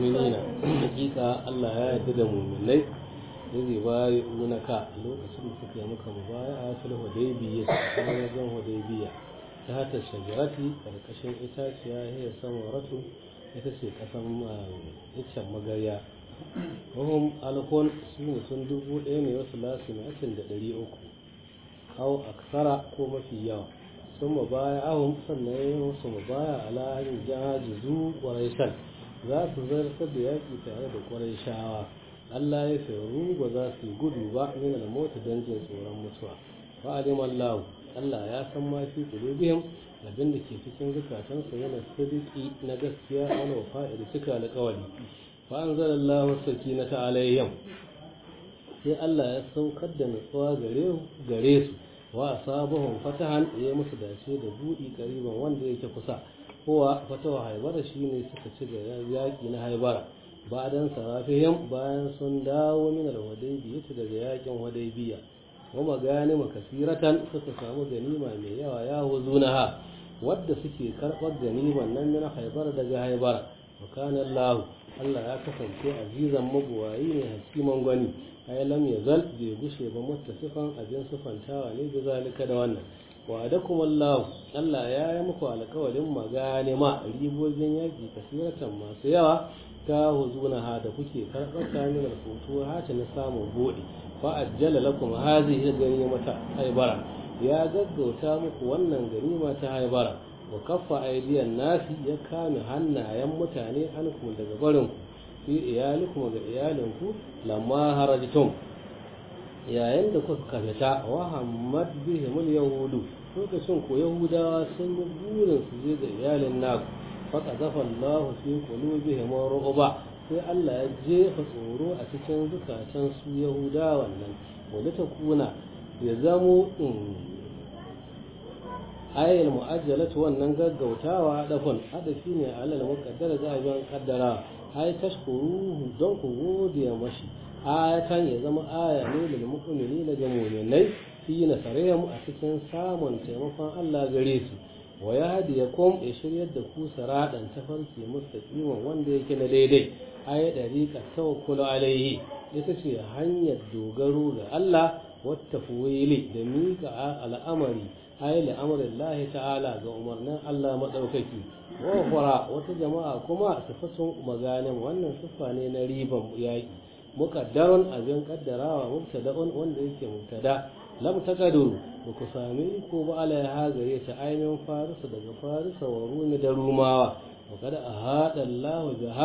mu'minina hakika Allah ya yarda da mu'minai zai ba munaka lokacin da suka yi maka mubaya'a fil hudaybiyya a wajen hudaybiyya ta hata shajarati karkashin itaciya ya samaratu ita ce kasan iccen magarya wahum alkon su mutum dubu ɗaya ne wasu lasimatin da ɗari uku au aksara ko mafi yawa sun mabaya ahun sannan ya yi musu mabaya ala hanyar jahajizu ƙwarai za su zartar da yaƙi tare da ƙwarai shawa Allah ya faru ba za su yi gudu ba min al-mota don jin tsoron mutuwa fa alim Allah Allah ya san ma fi qulubihim abin da ke cikin zukatansu yana sadiki na gaskiya wani wafa'i da cika alƙawari fa anzalallahu sakinata alaihim sai Allah ya saukar da nutsuwa gare gare su wa asabahum fatahan ya musu dace da budi kariban wanda yake kusa kowa fatawa haibara shine suka ci ga yaki na haibara bayan sarafihim bayan sun dawo min al-hudaybiyya daga yakin hudaybiya kuma gani makasiratan suka samu ganima mai yawa ya huzunaha wadda suke karbar ganiman nan min haibar daga haibar wa kana Allah Allah ya kasance azizan mabuwayi ne hakiman gwani ai lam yazal bai gushe ba muttasifan abin sufantawa ne da zalika da wannan wa adakum Allah Allah ya yi muku alƙawarin maganima ribojin yaki kasiratan masu yawa ta huzuna ha da kuke karɓar ta min alfutu ha ta na samun buɗe fa ajjala lakum hadhihi ganimata haibara ya gaggauta muku wannan ganima ta haibara wa kaffa aydiyan nasi ya kame hannayen mutane ankum daga barin ku fi iyalikum ga iyalinku lamma harajtum yayin da kuka fita wa hammad bihimul yahudu lokacin ko yahudawa sun yi burin su je ga iyalin naku faƙazafa Allah fi qulubihim ru'ba sai Allah ya jefa tsoro a cikin zukatan su Yahuda wannan wanda ta kuna ya zamo in ayil mu'ajjalatu wannan gaggautawa dafan hadafi ne alal muqaddara za a yi kaddara ai tashkuruhu don ku gode mashi ayatan ya zama aya ne lil mu'minina ga mu'minai fi nasarihim a cikin samun taimakon Allah gare su wa ya hadi ya kom ya shiryar da ku saradan tafarki mustaqiman wanda yake na daidai ayi dariqa tawakkulu alaihi ita ce hanyar dogaro ga Allah wata fuwili da mika al'amari ayi al'amarin Allah ta'ala ga umarnin Allah madaukaki wa fara wata jama'a kuma sifatun maganin wannan sifa ne na riban yaki muqaddarun abin kaddarawa mubtada'un wanda yake mubtada lam takaduru ba ku sami ko ba alaiha gare ta ainihin farisa daga farisa wa rumi da rumawa wa kada a haɗa Allah biha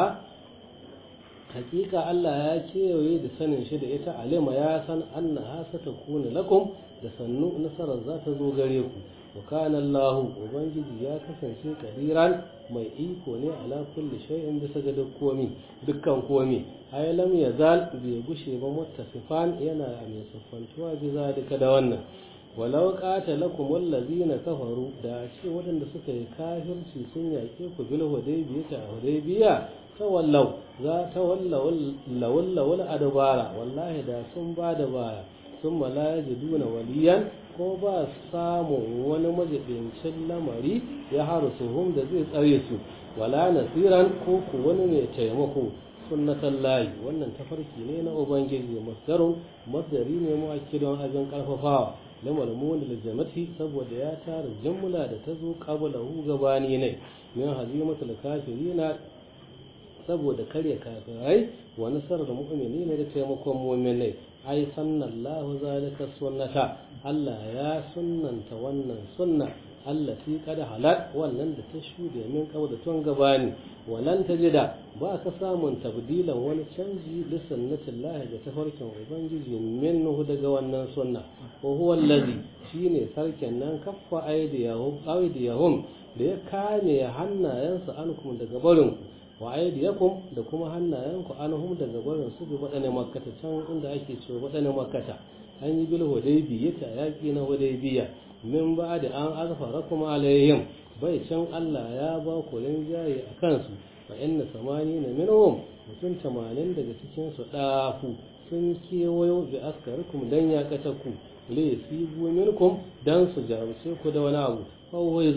hakika Allah ya kewaye da sanin shi da ita alima ya san anna hasa ta kuna lakum da sannu nasarar za ta zo gare ku wa kana Allah ubangiji ya kasance kadiran mai iko ne ala kulli shay'in bisa ga duk komi dukkan komi ai lam yazal bai gushe ba muttasifan yana mai siffantuwa bi zalika da wannan walau qatalakum allazina kafaru da ce waɗanda suka yi kafirci sun yaƙe ku bil hudaybiya ta hudaybiya tawallau za ta wallau lawalla adbara wallahi da sun ba da baya sun la yajiduna waliyan ko ba samun wani majibincin lamari ya harusuhum da zai tsare su wala nasiran ko ku wani mai taimako sunnatan layi wannan tafarki ne na ubangiji masdarun masdari ne mu akidon abin karfafawa na malmun da jamati saboda ya tara jumla da ta zo qabla hu gabani ne min hazimatul kafirina saboda karya kafirai wa nasarar mu'minina da taimakon mu'minai ai sannallahu zalika sunnata Allah ya sunnanta wannan sunna allati kada halat wannan da ta shude min da tun gabani walan tajida ba ka samun tabdilan wani canji da sunnatillahi da tafarkin ubangiji minhu daga wannan sunna wa huwa allazi shine sarkin nan kaffa aydiyahum aydiyahum da ya kame hannayensu ankum daga barin wa aydiyakum da kuma hannayenku anhum daga barin su bi wadane makkata can inda ake cewa wadane makkata an yi bil hudaybiya ta yaki na hudaybiya min ba da an azfarakum alaihim bai can Allah ya ba ku rinjaye a kansu fa inna samani na minhum mutum tamanin daga cikin su dafu sun kewayo bi askarikum dan ya kata ku le sibu minkum dan su jarumce ku da wani abu fa waizu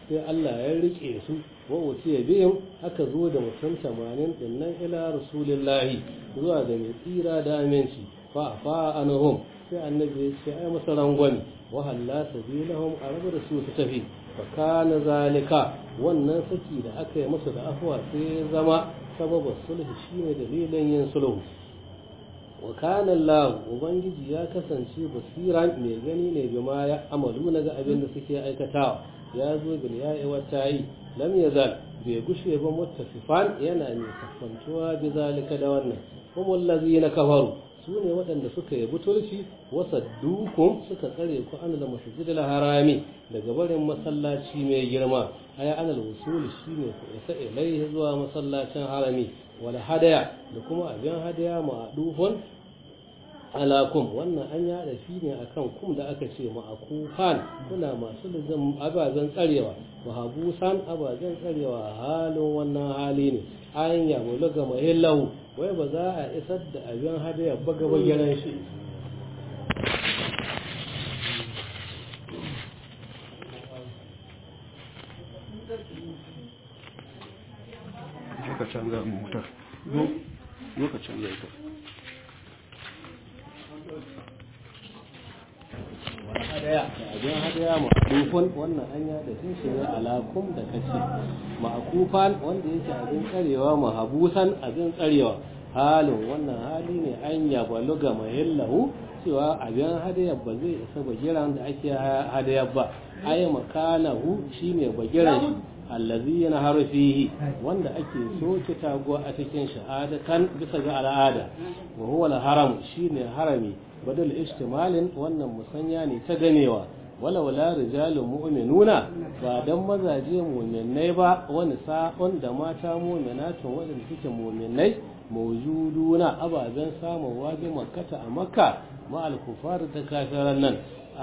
sai Allah ya rike su wa utiya bihim aka zo da mutum 80 dinnan ila rasulillahi zuwa ga mai tsira da aminci fa fa anhum sai annabi ya ce ai masa rangwani wa halla sabilahum a rabu da su su tafi fa kana zalika wannan saki da aka yi masa da afwa sai ya zama sababin sulhu shine dalilin yin sulhu wa kana Allah ubangiji ya kasance basiran mai gani ne bima ya amalu na ga abin da suke aikatawa ya zo bil ya'i wa ta'i lam yazal bai gushe ba muttasifan yana mai kafantuwa bi zalika da wannan kuma allazina kafaru su ne waɗanda suka yi butulci wasa dukun suka tsare ku an da masjidil harami daga barin masallaci mai girma ay anal wusul shine ku isa ilaihi zuwa masallacin harami wal hadaya da kuma abin hadaya ma'dufun alakum wannan an yada shi ne akan kum da aka ce ma'akufan kuna masu lizin ababen tsarewa mahabusan ababen tsarewa halin wannan hali ne an yabo laga mahillahu wai ba za a isar da abin hadaya ba gaba giran shi ka canza motar zo ka canza ita hadaya abin hadaya ma'akufan wannan an yada shi shi ne alakum da kace ma'akufan wanda yake abin tsarewa mahabusan abin tsarewa halin wannan hali ne an yaba luga mahillahu cewa abin hadaya ba zai isa bagiran da ake hadaya ba ai makanahu shine bagiran shi allazi yana harfihi wanda ake soke taguwa a cikin shahadatan bisa ga al'ada wa huwa al-haram shine harami badal istimalin wannan musanya ne ta ganewa wala wala rijalun mu'minuna ba dan mazaje mu'minai ba wani sa'on da mata mu'minatun wadanda suke mu'minai mawjuduna ababen samun wabi makkata a makka ma al-kufar ta kafiran nan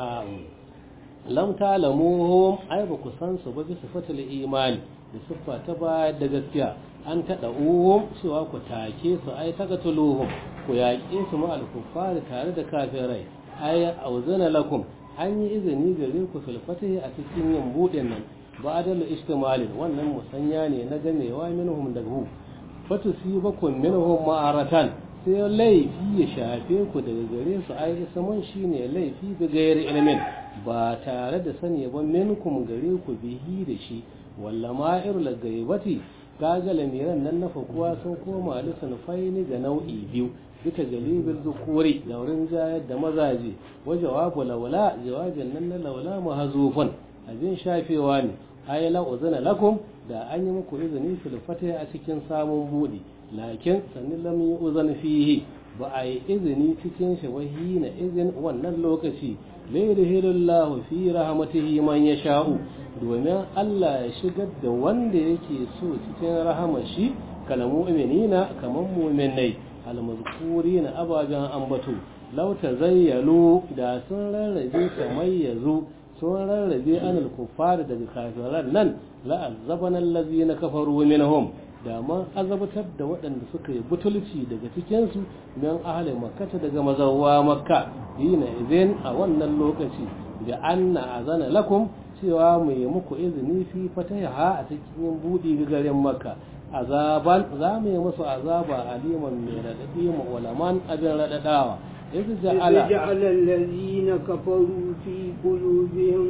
lam ta'lamuhum ay ba ku san su ba bi sifatul imani da siffa ta ba da gaskiya an taɗa uhum cewa ku take su ai tagatuluhum ku yaƙe su ma al-kuffar tare da kafirai ay auzana lakum an yi izini gare ku fil fatihi a cikin yin budin nan ba da istimalin wannan musanya ne na ganewa minhum daga hu fatusibakum minhum ma'aratan sai laifi ya shafe ku daga gare su ai isman shine laifi bi gairi ilmin ba tare da sani ba minkum gare ku bihi da shi walla ma'ir la gaibati kaga lamiran nan na fakuwa sun koma lisan faini ga nau'i biyu duka galibin zukuri da wurin jayar da mazaje wa jawabu laula jawabin nan na laula mahzufun abin shafewa ne ay la uzana lakum da an yi muku izini fil fatih a cikin samun budi lakin sanin lam yi uzan fihi ba a yi izini cikin shi wahi na izin wannan lokaci lairihilullahu fi rahmatihi man ya sha'u domin Allah ya shigar da wanda yake so cikin rahama shi kalamu mu'minina kaman mu'minai almazkurina ababen ambato law tazayyalu da sun rarrabe kamar yazo sun rarrabe anil kuffar daga kafiran nan la azabana allazina kafaru minhum da man azabtar da waɗanda suka yi butulci daga cikinsu don ahli makkata daga mazawa makka dina izin a wannan lokaci da anna azana lakum cewa mu yi muku izini fi fataha a cikin buɗi garin makka azaban za mu yi musu azaba aliman mai raɗaɗi ulaman abin raɗaɗawa إذ جعل, جعل الذين كفروا في قلوبهم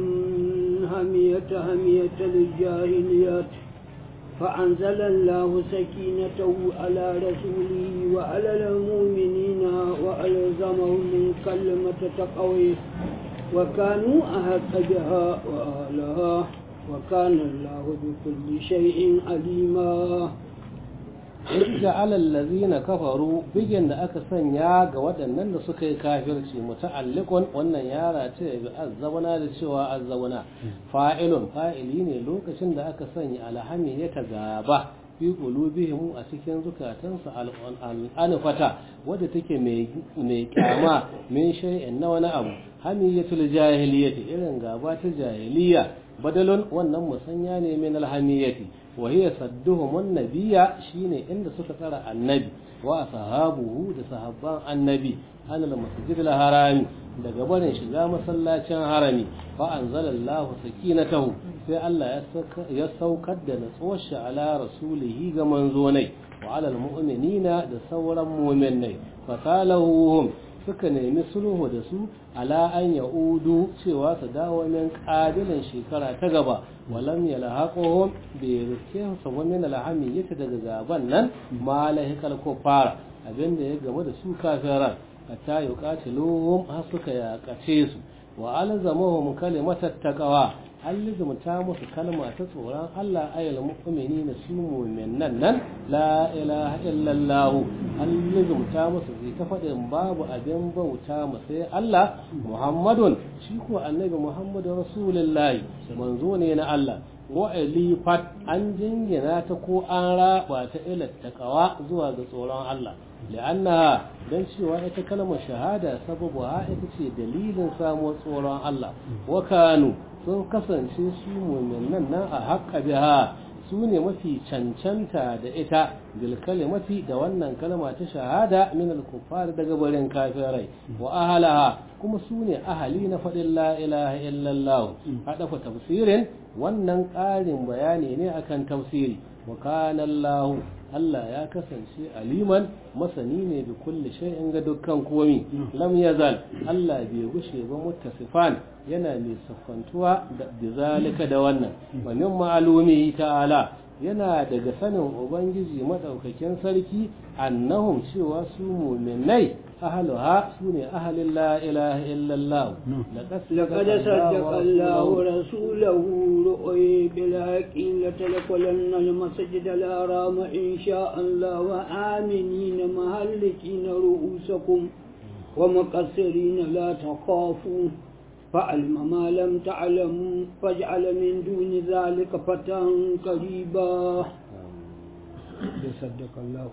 همية همية الجاهليات فأنزل الله سكينته على رسوله وعلى المؤمنين وألزمهم كلمة تقويه وكانوا أحق بها وأهلها وكان الله بكل شيء عليما Yadda alallazina kafaru bigin da aka sanya ga waɗannan da suka yi kafirci muta'alliqun wannan yara ce bi azzabana da cewa azzabana fa'ilun fa'ili ne lokacin da aka sanya alhami ya gaba fi qulubihim a cikin zukatansu al'anfata wadda take mai mai kyama min shay'in na wani abu hamiyatul jahiliyyati irin gaba ta jahiliya badalun wannan musanya ne min alhamiyati wa hiya sadduhum nabiyya shine inda suka tsara annabi wa sahabuhu da sahabban annabi anil masjidil harami daga barin shiga masallacin harami fa anzalallahu sakinatahu sai Allah ya saukar da natsuwar shi ala rasulihi ga manzonai wa ala almu'minina da sauran mu'minai fa talahum suka nemi sulhu da su ala an ya'udu cewa su dawo min ƙabilan shekara ta gaba walam yalhaquhum bi rizqihim wa min alhamiyyati daga gaban nan ma lahikal kufara abinda ya gaba da su kafiran hatta yuqatiluhum har suka yakace su wa alzamahum kalimatat taqwa allazumta musu kalma ta tsoron Allah ayyul mu'minina su mu'minan nan la ilaha illallah allazumta musu zai ta faɗin babu abin bauta mu sai Allah Muhammadun shi ko annabi Muhammadu rasulullahi manzo ne na Allah wa alifat an jingina ta ko an raba ta ila taqwa zuwa ga tsoron Allah li'annaha dan cewa ita kalmar shahada sababu ha ita ce dalilin samuwar tsoron Allah wa kanu sun kasance su mu'minan nan a haƙƙa biha su ne mafi cancanta da ita bil kalimati da wannan kalma ta shahada min al kuffar daga barin kafirai wa ahalaha kuma su ne ahali na faɗin la ilaha illallah hadafa tafsirin wannan ƙarin bayani ne akan tafsiri wa kana Allah Allah ya kasance aliman masani ne da kulli shay'in ga dukkan komi lam yazal Allah bai gushe ba muttasifan yana mai siffantuwa da bizalika da wannan wa min ma'lumihi ta'ala yana daga sanin ubangiji madaukakin sarki annahum cewa su mu'minai ahluha sune ahlin la ilaha illallah لقد صدق الله رسوله رؤي بالحق لتدخلن المسجد الحرام إن شاء الله وآمنين مهلكين رؤوسكم ومقصرين لا تخافوا فعلم ما لم تعلموا فاجعل من دون ذلك فتى قريبا صدق الله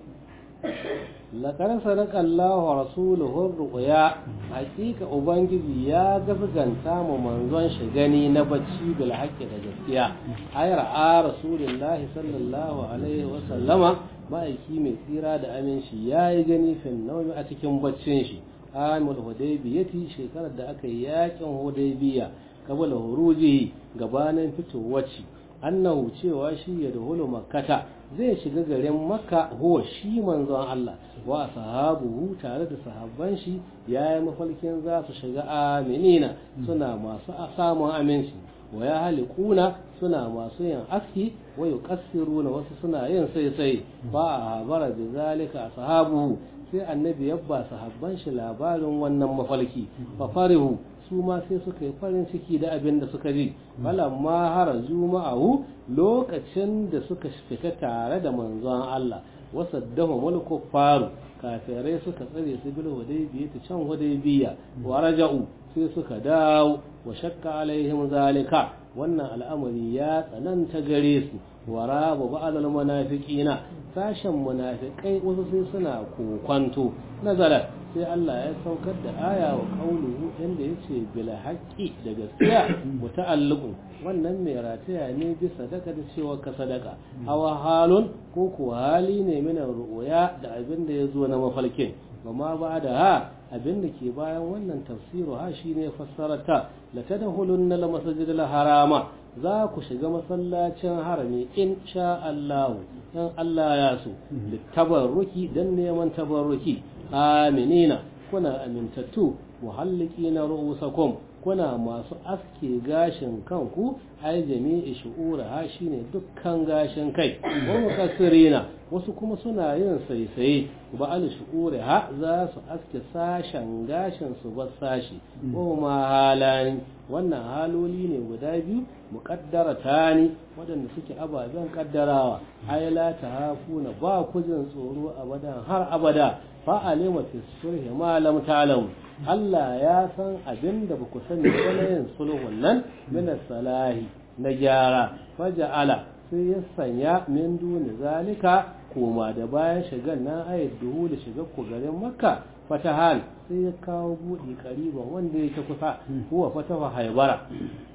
لقد صدق الله ورسوله الرؤيا حقيقة ubangiji ya gaskanta mu manzon shi gani na bacci bil haqqi da gaskiya ay ra'a rasulullahi sallallahu alaihi wa sallama ma'aiki mai tsira da aminci yayi gani fin nawmi a cikin baccin shi amul hudaybiyati shekarar da aka yi yakin hudaybiya kabala hurujihi gabanin fitowar shi annahu cewa shi ya dahulu makkata zai shiga garin makka huwa shi manzon Allah wa sahabuhu tare da sahabban shi yayi mafalkin za su shiga aminina suna masu samun aminci wa ya halikuna suna masu yin aski wa yuqassiruna wasu suna yin sai sai ba a bara da zalika sahabuhu sai annabi yabba sahabban shi labarin wannan mafalki fa farihu su ma sai suka yi farin ciki da abin da suka ji ma hara juma'ahu lokacin da suka fita tare da manzon Allah wasaddahu mulku faru kafirai suka tsare su bil hudaybiya ta can hudaybiya wa raja'u sai suka dawo wa shakka alaihim zalika wannan al'amari ya tsananta gare su wa raba ba'd al munafiqina sashen munafikai wasu sai suna kokwanto nazarat sai Allah ya saukar da aya wa kauluhu inda ya ce bila haƙƙi da gaskiya muta'alliqun wannan mai rataya ne bisa sadaka da cewa ka sadaka hawa halun ko ko hali ne mina ru'ya da abin da ya zo na mafalkin amma ba da ha abin da ke bayan wannan tafsiru ha shine fassarata la tadkhulunna al masjid al harama za ku shiga masallacin harami in sha Allah dan Allah ya so tabarruki dan neman tabarruki aminina kuna amintattu muhallikina ru'usakum kuna masu aske gashin kanku ai jami'i shu'ura ha shine dukkan gashin kai wa mukassirina wasu kuma suna yin saisaye ba al shu'ura ha za su aske sashen gashin su ba sashi wa ma halani wannan haloli ne guda biyu muqaddara tani waɗanda suke ababen kaddarawa ai la tahafuna ba ku jin tsoro abadan har abada fa'alima fi sulhi ma lam ta'lamu Allah ya san abin da ba ku sani ba na yin sulhun nan min salahi na gyara faja'ala sai ya sanya min duni zalika koma da bayan shigan nan ayat duhu da shigar ku garin makka fatahan sai ya kawo buɗe ƙariban wanda yake kusa huwa fataha haibara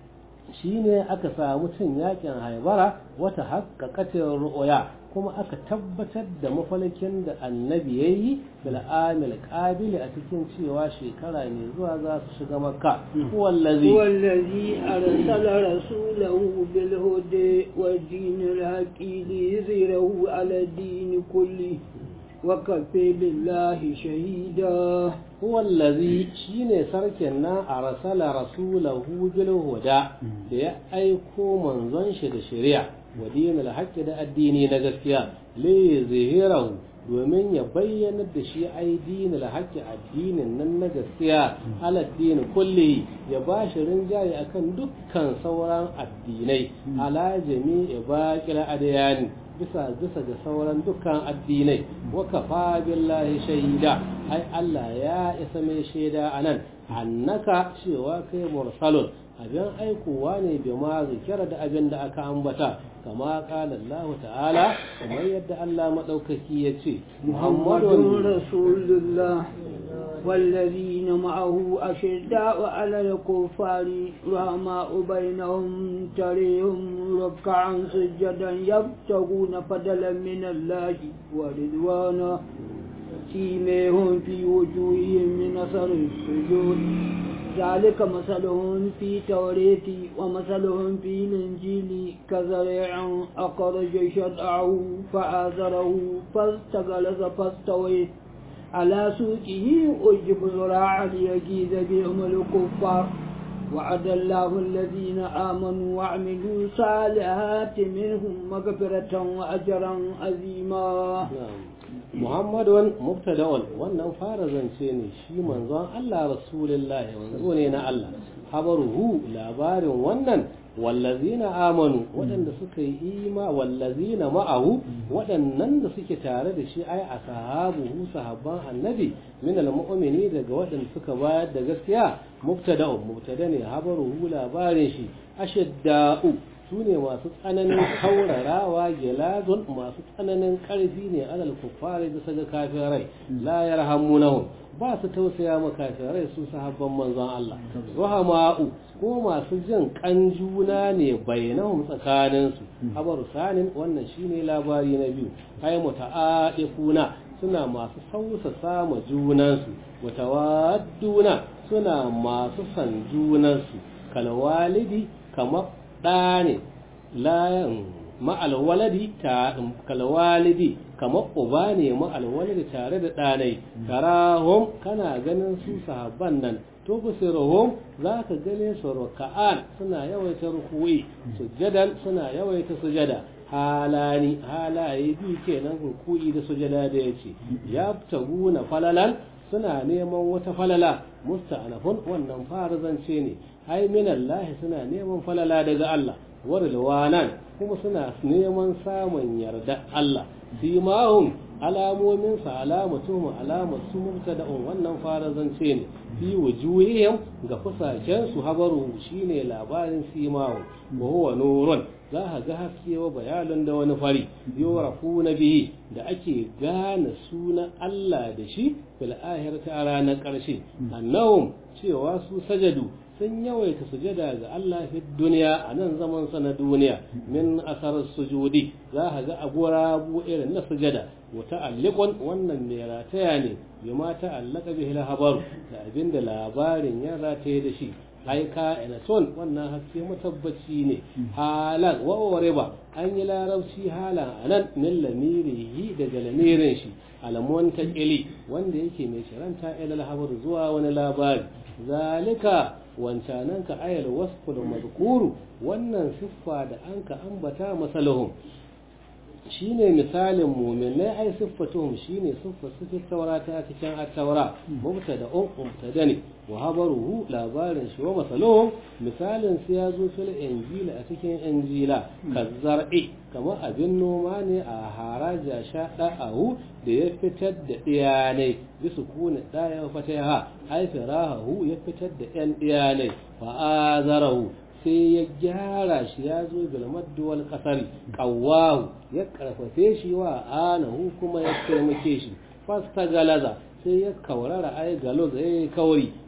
shine aka samu cin yakin haibara wata haƙaƙatin ru'uya kuma aka tabbatar da mafalkin da annabi ya yi bil'amil ƙabili a cikin cewa shekara mai zuwa za su shiga makka wallazi wallazi arsala rasulahu bil huda wa dinil haqi li yuzhirahu ala din kulli wa kafa billahi shahida wallazi shine sarkin nan arsala rasulahu bil huda da ya aiko manzon shi da shari'a wa dinil haqqi da addini na gaskiya li zihirahu domin ya bayyana da shi ai dinil haqqi addinin nan na gaskiya ala dini kulli ya ba shi rinjaye akan dukkan sauran addinai ala jami'i baqil adyani bisa bisa ga sauran dukkan addinai wa kafa billahi shahida ai Allah ya isa mai shaida anan annaka cewa kai mursalun abin aikowa ne bi ma zikira da abin da aka ambata kama kala Allah ta'ala kamar yadda Allah madaukaki ya ce Muhammadun Rasulullah والذين معه أشداء على الكفار رحماء بينهم تريهم ركعا سجدا يبتغون فضلا من الله ورضوانا سيميهم في وجوههم من أثر السجود ذلك مثلهم في توريت ومثلهم في الإنجيل كزريع أخرج شرعه فآزره فاستغلظ فاستويت على سوقه أجب زراعا ليجيز بهم الكفار وعد الله الذين آمنوا وعملوا صالحات منهم مغفرة وأجرا عظيما Muhammadun mubtada'un wannan fara zance ne shi manzon Allah Rasulullahi manzo ne na Allah habaruhu labarin wannan wallazina amanu waɗanda suka yi ima wallazina ma'ahu waɗannan da suke tare da shi ai ashabuhu sahabban annabi min almu'mini daga waɗanda suka bayar da gaskiya mubtada'un mubtada ne habaruhu labarin shi ashadda'u su ne masu tsananin kaurarawa gelazon masu tsananin ƙarfi ne alal kuffari da saga kafirai la yarhamunahum ba su tausaya ma kafirai su sahabban manzon Allah rahama'u ko masu jin kan juna ne bainahum tsakanin su habaru sanin wannan shine labari na biyu ay muta'aqifuna suna masu sausa sama junansu mutawadduna suna masu san junansu kalwalidi kamar ɗa ne layan ma'alwaladi ta kalwalidi kamar uba ne ma'alwaladi tare da ɗanai tarahum kana ganin su sahabban nan to busirahum za ka gane su ruka'an suna yawaita rukuwi sujjadan suna yawaita sujada halani halaye biyu kenan ruku'i da sujada da yace ya taguna falalan suna neman wata falala musta'anafun wannan fara zance ne ai minallahi suna neman falala daga Allah warlawanan kuma suna neman samun yarda Allah simahum alamomin sa alamatuhum alamatu mubtada'un wannan fara zance ne fi wujuhihim ga fusaken su habaru shine labarin simahum wa huwa nurun za ka ga haske wa bayanin da wani fari yorafu na bihi da ake gane sunan Allah da shi fil ahirati a ranar ƙarshe annahum cewa su sajadu sun yawaita sujada ga Allah fi duniya a nan zaman sa na duniya min asar sujudi za ka ga agurabu irin na sujada wa ta'alliqun wannan mai rataya ne bima ta'allaka bihi al-habar da abinda labarin ya rataye da shi ai ka son wannan haske matabbaci ne halan wa ba an yi larabci halan anan min lamirihi daga lamirin shi alamun taqili wanda yake mai shiranta ila al zuwa wani labari zalika wancanan ka ayal wasful mazkuru wannan siffa da an ka ambata masalahum shine misalin mu'minai ai siffatuhum shine siffar su fi taurata a cikin at-taura mubtada un mubtada ne wa habaruhu labarin shi wa masaluhum misalin su ya zo fil injila a cikin injila kazzar'i kamar abin noma ne a haraja sha da'ahu da ya fitar da diyanai bisu kuna daya fataha ai firahu ya fitar da yan diyanai fa azarahu sai ya gyara shi ya zo bilmaddu wal kasari qawwahu ya karfafe shi wa anahu kuma ya taimake shi fasta galaza sai ya kaurara ai galo zai kauri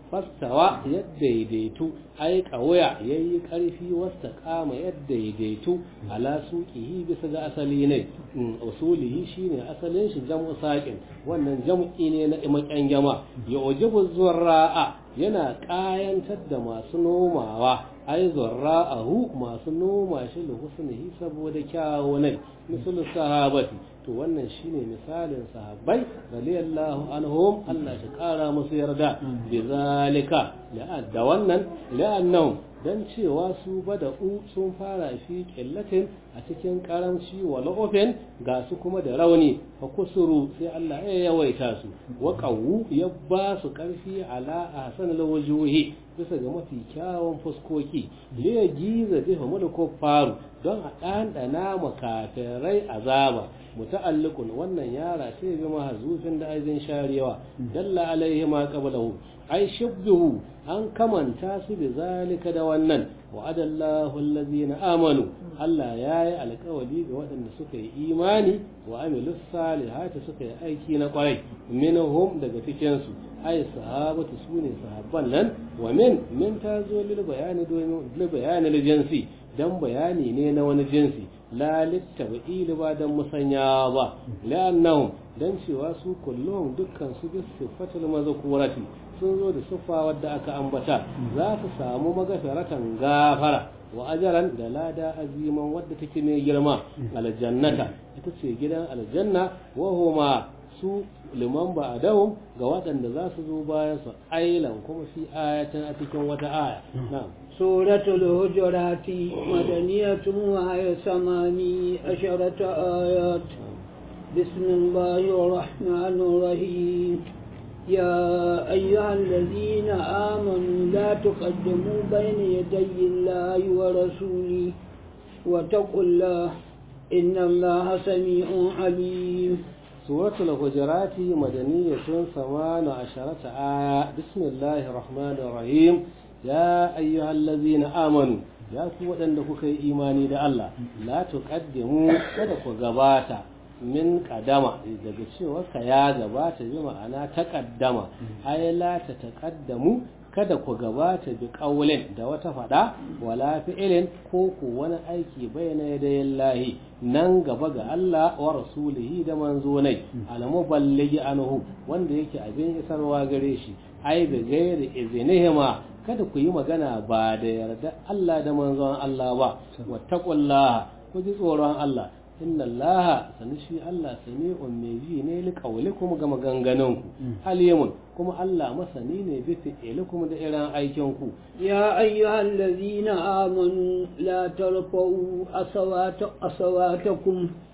fastawa ya daidaitu ai kawaya yayi karfi wasta kama ya daidaitu ala suqihi bisa ga asali ne usulihi shine asalin shi jam'u saqin wannan jam'i ne na imakan jama ya ujibu zurra'a yana kayantar da masu nomawa ai zurra'ahu masu noma shi da husnihi saboda kyawunai misalin sahabati to wannan shine misalin sahabbai radiyallahu anhum Allah shi kara musu yarda bi zalika da wannan la'annahum dan cewa su bada'u sun fara fi qillatin a cikin karamci wa la'ufin ga su kuma da rauni fa kusuru sai Allah ya yawaita su wa qawu ya ba su karfi ala ahsan alwujuhi bisa ga mafi kyawun fuskoki li ya giza biha mulku faru don a ɗanɗana makafirai azaba muta'alliqun wannan yara sai bi mahzufin da aizin sharewa dalla alaihi ma qablahu ai shibduhu an kamanta su bi zalika da wannan wa'adallahu allazina amanu Allah yayi alƙawari ga waɗanda suka yi imani wa amilus salihati suka yi aiki na kwarai minhum daga cikin su ai sahabatu sune sahabban nan wa min min tazo lil bayani domin lil bayani lil jinsi dan bayani ne na wani jinsi la littabi'il ba dan musanya ba la'annahum dan cewa su kullum dukkan su bi sifatul mazkurati sun zo da siffa wadda aka ambata za su samu magafaratan gafara wa ajaran da lada aziman wadda take mai girma aljannata ita ce gidan aljanna wa huma su liman ba adahum ga waɗanda za su zo bayan su ailan kuma fi ayatan a cikin wata aya na'am سورة الهجرات مدنية وهي ثماني عشرة آيات بسم الله الرحمن الرحيم يا أيها الذين آمنوا لا تقدموا بين يدي الله ورسوله واتقوا الله إن الله سميع عليم سورة الهجرات مدنية ثمان عشرة آية بسم الله الرحمن الرحيم ya ayyuhal ladzina amanu ya ku waɗanda kuka yi imani da Allah la tuqaddimu kada ku gabata min qadama daga cewa ka ya gabata bi ma'ana taqaddama ay la ta taqaddamu kada ku gabata bi qaulin da wata fada wala fi'ilin ko ku wani aiki bayna yadayin lahi nan gaba ga Allah wa rasulihi da manzonai al-muballighi anhu wanda yake abin isarwa gare shi ai bi gairi izinihima kada ku yi magana ba da yarda Allah da manzon Allah ba wattaqullaha ku ji tsoron Allah inna Allah sani shi Allah sami'un mai ji ne li qawlikum ga maganganun ku alimun kuma Allah masani ne bi fi'likum da irin aikin ku يا أيها الذين آمنوا لا ترفعوا أصوات أصواتكم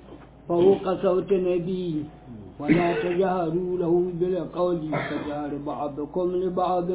فوق صوت النبي ولا تجهروا له بالقول كجهر بعضكم لبعض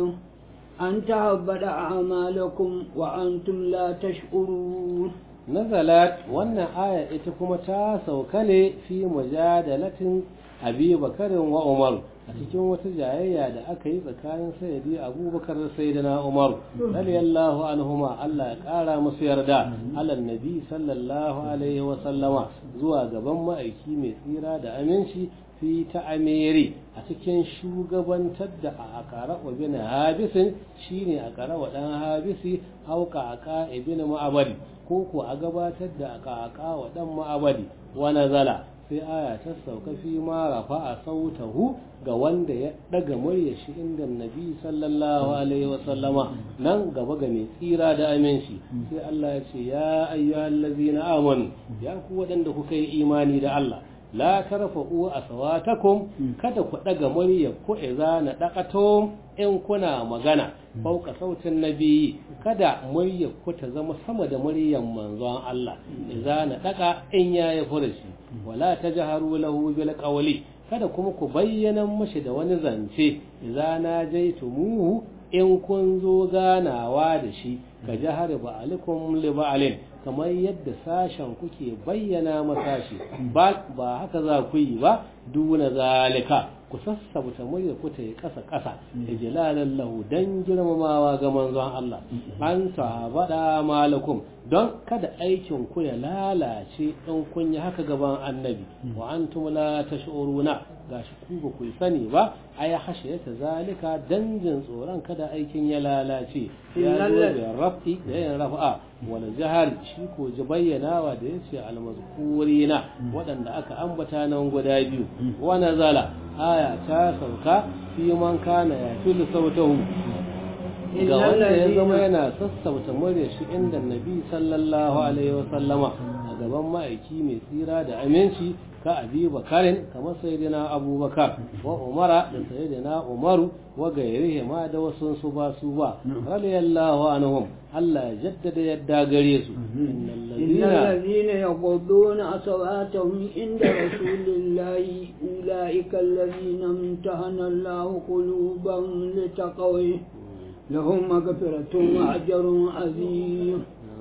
أن تهبط أعمالكم وأنتم لا تشعرون nazalat wannan aya ita kuma ta sauka ne fi mujadalatin abi bakarin wa umar a cikin wata jayayya da aka yi tsakanin sayyidi abubakar da sayyidina umar radiyallahu anhuma Allah ya kara musu yarda alan nabi sallallahu alaihi wa sallama zuwa gaban ma'aiki mai tsira da aminci fi ta amiri a cikin shugabantar da a akara wa bin habisin shine a kara wa dan habisi auka aka ibn ma'abadi ko ko a gabatar da aka aka wa dan ma'abadi wa nazala sai aya ta sauka fi ma rafa a sautahu ga wanda ya daga murya shi inda nabi sallallahu alaihi wa sallama nan gaba ga mai tsira da aminci sai Allah ya ce ya ayyuhallazina amanu ya ku waɗanda kuka yi imani da Allah la tarfa'u aswatakum kada ku daga murya ku idza na daqatum in kuna magana fauka sautin nabi kada murya ku ta zama sama da muryan manzon Allah idza na daqa in yayi furushi wala tajharu lahu bil qawli kada kuma ku bayyana mashi da wani zance idza na jaitumuhu in kun zo ganawa da shi ka jahar ba'alikum li ba'alin kamar yadda sashen kuke bayyana masashi ba ba haka za ku yi ba duna zalika ku sassabta murya ku ta yi ƙasa ƙasa da jalalan lahu dan girmamawa ga manzon Allah an bada malakum don kada aikin ku ya lalace in kun yi haka gaban annabi wa antum la tash'uruna gashi ku ba ku sani ba ay hashiyata zalika danjin tsoron kada aikin ya lalace ya zo da rafi da yin rafa wal jahar shi ko ji bayyanawa da yace al mazkurina waɗanda aka ambata nan guda biyu wa nazala aya ta sauka fi man kana ya fil sautahu ga wanda ya zama yana sassauta murya shi inda nabi sallallahu alaihi wa sallama a gaban ma'aiki mai tsira da aminci ka abi bakarin kamar sayyidina abubakar wa umara da sayyidina umaru wa gairihi ma da wasu su ba su ba radiyallahu anhum Allah ya jaddada yadda gare su innal ladina yaghudduna aswatahum inda rasulillahi ulaika alladhina imtahana Allahu qulubahum litaqwa لهم مغفرة وأجر عظيم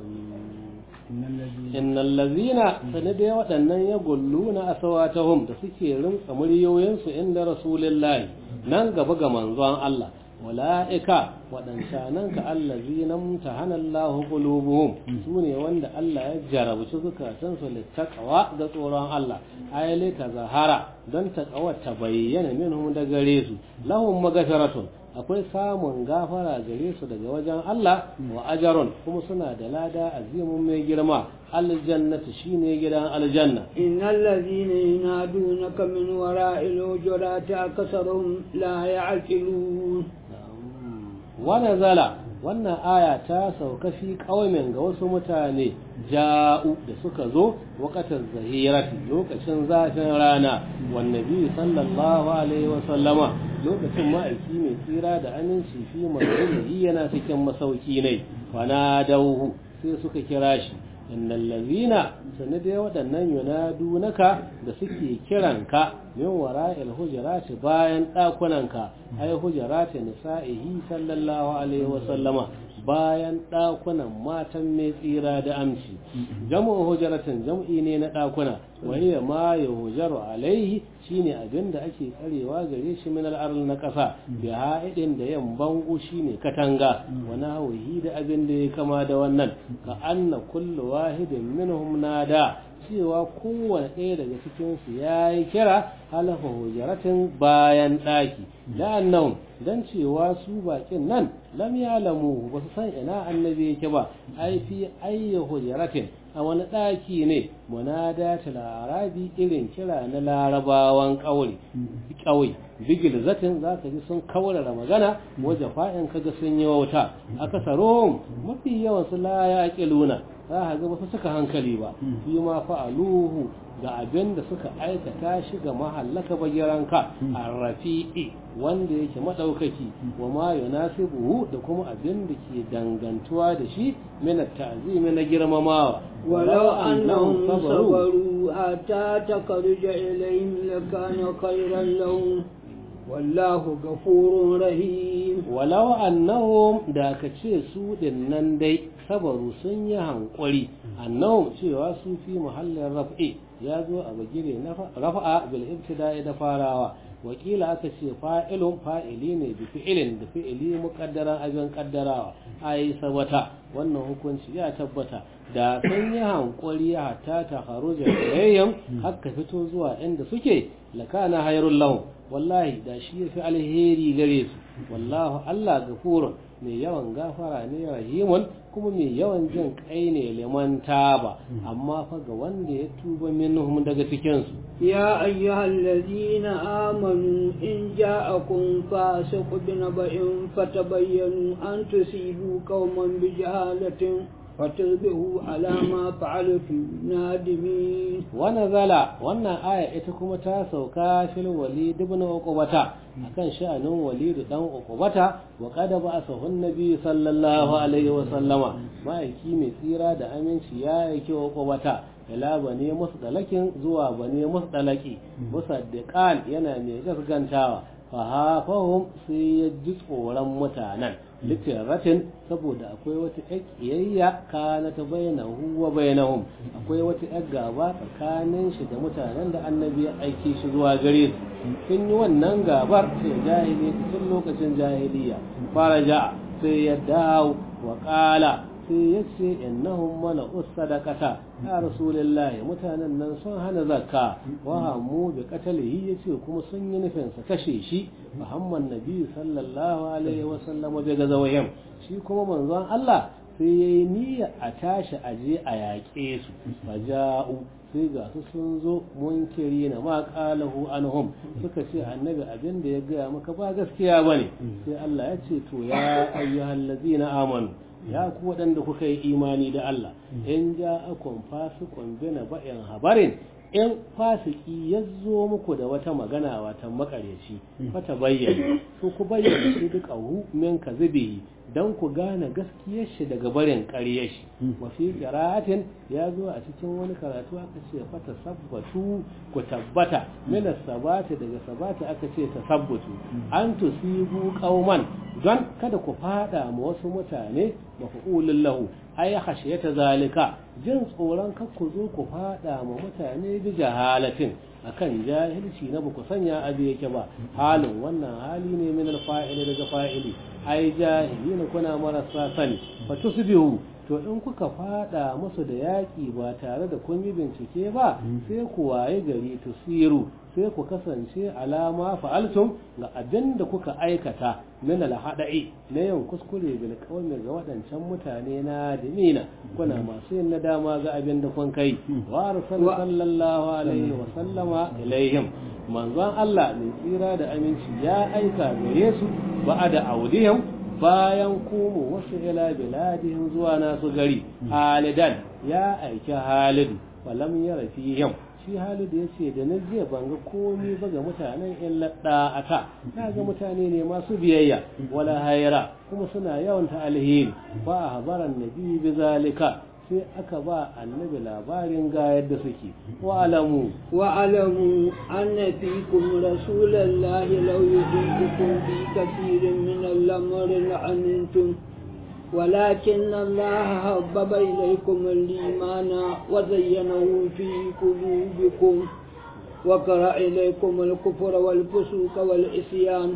إن الذين سندي waɗannan ya gulluna asawatahum da suke rinka muryoyinsu inda rasulullahi nan gaba ga manzon Allah wala'ika waɗancanan ka allazi na mutahana Allah qulubuhum su ne wanda Allah ya jarabci zukatansu littaqwa ga tsoron Allah ayyale ta zahara don taqwa ta bayyana minhum da gare su lahum magfiratun akwai samun gafara gare su daga wajen Allah wa ajarun kuma suna da lada azimun mai girma aljannatu shine gidan aljanna innal ladhina yunadunaka min wara'il hujurati aksaruhum la ya'qilun wa nazala wannan aya ta sauka fi kaumin ga wasu mutane ja'u da suka zo waqatan zahirati lokacin zafin rana wan nabi sallallahu alaihi wa sallama lokacin ma'aiki mai tsira da aminci fi mazalihi yana cikin masauki ne fana dauhu sai suka kira shi innal ladhina sanade waɗannan yunadunaka da suke kiranka min wara'il hujurati bayan ɗakunanka ai hujurati nisa'ihi sallallahu alaihi wa sallama bayan ɗakunan matan mai tsira da amci jam'u hujaratin jam'i ne na ɗakuna wani ma ya hujaru alaihi shine abin da ake tsarewa gare shi min al'arl na ƙasa bi ha'idin da yan bango shine katanga wani hawihi da abin da ya kama da wannan ka anna kullu wahidin minhum nada cewa kowane ɗaya daga cikinsu ya yi kira halafa hujaratin bayan ɗaki la'annan don cewa su baƙin nan lam ya lamu ba su san ina annabi yake ba ai fi ayya hujaratin a wani ɗaki ne munada arabi irin kira na larabawan ƙauri ƙauye bigil zatin za ka ji sun kaurara magana waje fa'in kaga sun yi wauta akasarohum mafi yawan su la ya luna za ka ga ba su suka hankali ba fi ma fa'aluhu ga abin da suka aikata shi ga mahallaka bagiranka a rafi'i wanda yake maɗaukaki wa ma yunasibuhu da kuma abin da ke dangantuwa da shi min ta'zimi na girmamawa ولو أنهم صبروا حتى تخرج إليهم لكان خيرا لهم والله غفور رحيم ولو أنهم da ka ce su nan dai sabaru sun yi hankuri annahum cewa su fi muhallin raf'i ya zo a bagire na rafa'a bil ibtida'i da farawa wakila aka ce fa'ilun fa'ili ne bi fi'ilin da fi'ili muqaddaran abin kaddarawa ai sabata wannan hukunci ya tabbata da sun yi hankuri hatta ta haruja ilayhim haka fito zuwa inda suke lakana hayrul lahum wallahi da shi yafi alheri gare su wallahu Allah gafurun mai yawan gafara ne rahimun kuma mai yawan jin kai ne liman taba amma fa ga wanda ya tuba minhum daga cikin su يا أيها الذين آمنوا إن جاءكم فاسق بنبأ فتبينوا أن تصيبوا قوما بجهالة فتصبحوا على ما فعلتم نادمين ونزل wannan aya ita kuma ta sauka fil walid ibn uqbata akan sha'anin walid dan uqbata wa qad ba'athahu an-nabi sallallahu alaihi wa sallama ma'aiki mai tsira da aminci ya yake uqbata ila bane musdalakin zuwa bane musdalaki musaddiqan yana mai gaskantawa fa hafahum sai ya ji tsoron mutanen litiratin saboda akwai wata ƙiyayya kana ta bainahu wa bainahum akwai wata ƴar gaba tsakanin shi da mutanen da annabi ya aike shi zuwa gare su sun yi wannan gabar sai jahili tun lokacin jahiliya fara ja sai ya dawo wa ƙala sai ya ce innahum mala'us sadaqata ya rasulullahi mutanen nan sun hana zakka wa hamu bi qatalihi yace kuma sun yi nufin sa kashe shi muhammad nabi sallallahu alaihi wa sallam bi gazawayhim shi kuma manzon Allah sai yayi niyya a tashi aje a yaƙe su faja'u sai ga su sun zo munkiri na ma qalahu anhum suka ce annabi abin da ya gaya maka ba gaskiya bane sai Allah ya ce to ya ayyuhallazina amanu ya ku waɗanda kuka yi imani da Allah in ja akon fasikon bina ba'in habarin in fasiki ya zo muku da wata magana wata makaryaci fata bayyana to ku bayyana shi duk ahu min kazibi dan ku gane gaskiyar shi daga barin ƙaryar shi wa fi qira'atin ya zo a cikin wani karatu aka ce fata sabbatu ku tabbata min sabata daga sabata aka ce tasabbatu an tusibu qauman don kada ku fada ma wasu mutane mafa'ulun lahu ai khashiyata zalika jin tsoron kar ku zo ku fada ma mutane bi jahalatin akan jahilci na ba ku sanya abu yake ba halin wannan hali ne min alfa'ili daga fa'ili ai jahilina kuna marasa sani fa tusbihu to in kuka fada musu da yaki ba tare da kun yi bincike ba sai ku waye gari tusiru sai ku kasance alama fa'altum ga abin da kuka aikata min alhada'i na yin kuskure bil qawmi ga wadancan mutane na dimina kuna masu yin nadama ga abin da kun kai wa sallallahu alaihi wa sallama ilaihim manzon Allah mai tsira da aminci ya aika gare su ba'ada audihim bayan komo wasu ila biladihim zuwa nasu gari halidan ya aiki halidu falam yara fihim shi halidu ya ce da na jiya ban ga komi ba ga mutanen in aka na ga mutane ne masu biyayya wala haira kuma suna yawan ta alheri ba a habaran nabi bi zalika sai aka ba annabi labarin ga yadda suke wa alamu wa alamu anna fikum rasulallahi law yuhibbukum fi kathirin min al-amri la'antum ولكن الله حبب إليكم الإيمان وزينه في قلوبكم وكره إليكم الكفر والفسوق والعصيان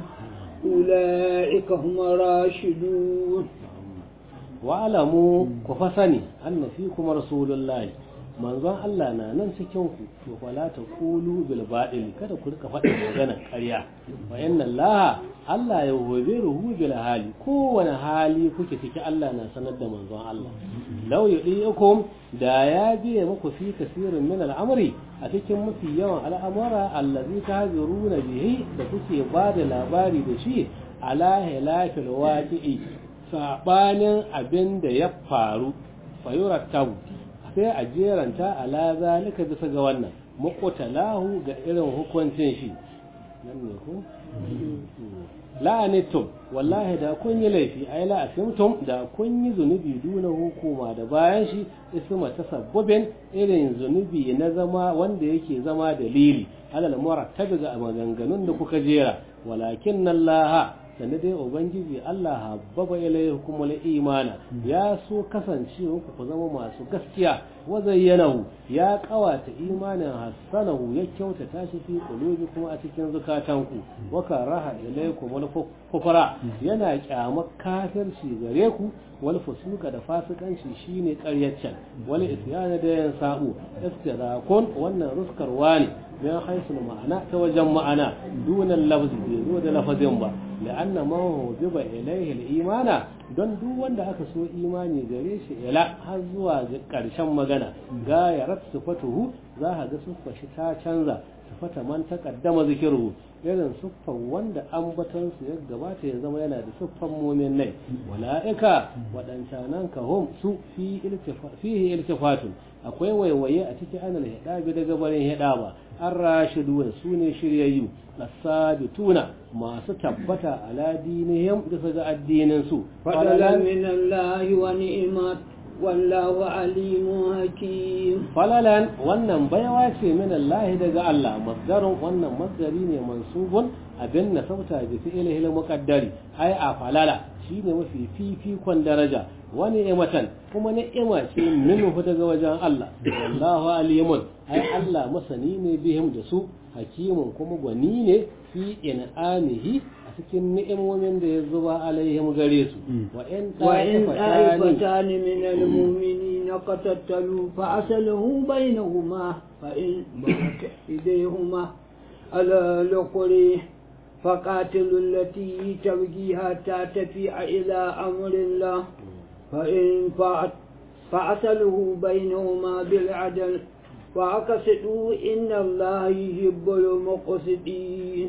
أولئك هم الراشدون wa'alamu ku fa sani anna fikum rasulullahi manzon Allah na nan cikin ku to fala ta qulu bil batil kada ku rika faɗin maganar ƙarya wa inna Allah Allah ya hobe ruhu bil hali kowane hali kuke ciki Allah na sanar da manzon Allah law yudikum da ya biye muku fi kasirin min al'amri a cikin mafi yawan al'amura allazi tahzuruna bihi da kuke ba da labari da shi ala hilafil waqi'i sabanin abin da ya faru fayurattabu sai a jeranta ala zalika bisa ga wannan muqtalahu ga irin hukuncin shi nan ne ko la'anitum wallahi da kun yi laifi ai la asimtum da kun yi zunubi duna hukuma da bayan shi isma tasabbubin irin zunubi na zama wanda yake zama dalili alal murattabi ga maganganun da kuka jera walakin Allah sannan dai ubangiji Allah habbaba ilaykum al-imana ya so kasancewa ku zama masu gaskiya wa zayyanahu ya kawata imanin hasanahu ya kyautata shi fi qulubikum a cikin zukatanku wa karaha ilaykum al-kufra yana kyamar kafirci gare ku wal fusuka da fasikanci shine ƙaryaccen wal isyana da yan sabu istirakun wannan ruskarwa ne bayan haisul ma'ana ta wajen ma'ana dunan lafzi bai zo da lafazin ba la'anna ma hujiba ilaihi al-imana don duk wanda aka so imani gare shi ila har zuwa ƙarshen magana ga ya ratsu fatuhu za ka ga suffa shi ta canza sufata man taqaddama zikiruhu irin suffan wanda ambaton su ya gabata ya zama yana da suffan mumin nai wala'ika waɗancanan ka hum su fihi iltifatun akwai waiwaye a cikin anal hidabi daga barin hidaba an rashidun su ne shiryayyu asabituna masu tabbata ala dinihim bisa ga addinin su fadala min Allah wa ni'mat wallahu alimun hakim falalan wannan baiwa ce min Allah daga Allah masdarun wannan masdari ne mansubun abin na sauta bi fi'lihi al-muqaddari ai a falala shine mafi fifikon daraja wani ni'matan kuma ni'ima ce minhu daga wajen Allah wallahu alimun ai Allah masani ne bihim da su hakimun kuma gwani ne fi in'amihi a cikin ni'imomin da ya zuba alaihim gare su wa in وإن ta'ifatani طائفتان من المؤمنين قتتلوا فأصله بينهما فإن بغت إيديهما على الأخرى فقاتلوا التي تبغي حتى تفيء إلى أمر الله فإن فأت فأصله بينهما بالعدل وأقسطوا إن الله يحب المقسطين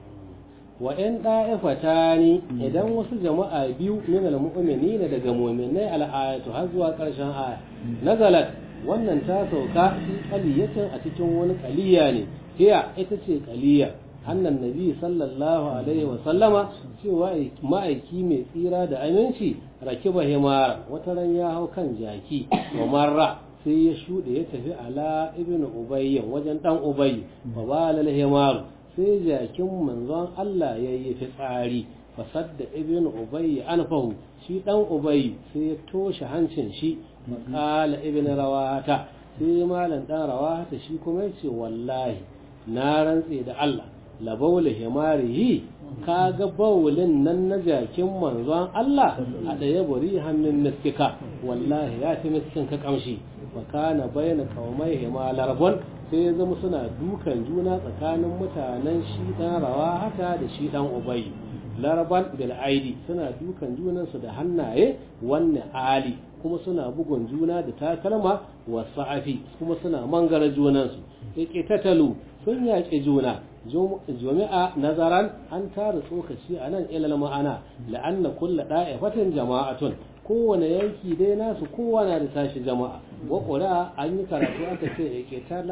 wa in da'ifatani idan wasu jama'a biyu min almu'minina daga mu'minai al'ayatu har zuwa karshen aya nazalat wannan ta sauka fi qaliyatin a cikin wani qaliya ne hiya ita ce qaliya annan nabi sallallahu alaihi wa sallama cewa ma'aiki mai tsira da aminci rakiba himara wata ran ya hau kan jaki wa marra sai ya shuɗe ya tafi ala ibn ubayy wajen dan ubayy fa balal himaru sai jakin manzon Allah ya yi fitsari fasadda ibn ubayy anfahu shi dan ubayy sai ya toshe hancin shi makala ibn rawata sai malam dan rawata shi kuma yace wallahi na rantse da Allah la bawla himarihi kaga bawlin nan na jakin manzon Allah a daya buri hannun miskika wallahi ya fi miskin ka kamshi wa kana bayna qaumai himalarbon sai ya zama suna dukan juna tsakanin mutanen shi dan rawa haka da shi dan ubayi laraban bil aidi suna dukan junansu da hannaye wanne ali kuma suna bugun juna da takalma wa sa'afi kuma suna mangara junansu yake tatalu sun yaƙi juna jami'a nazaran an tara tsokaci a nan ilal ma'ana la'anna kulla da'ifatin jama'atun kowane yanki dai nasu kowa na da tashi jama'a wa ƙura an yi karatu aka ce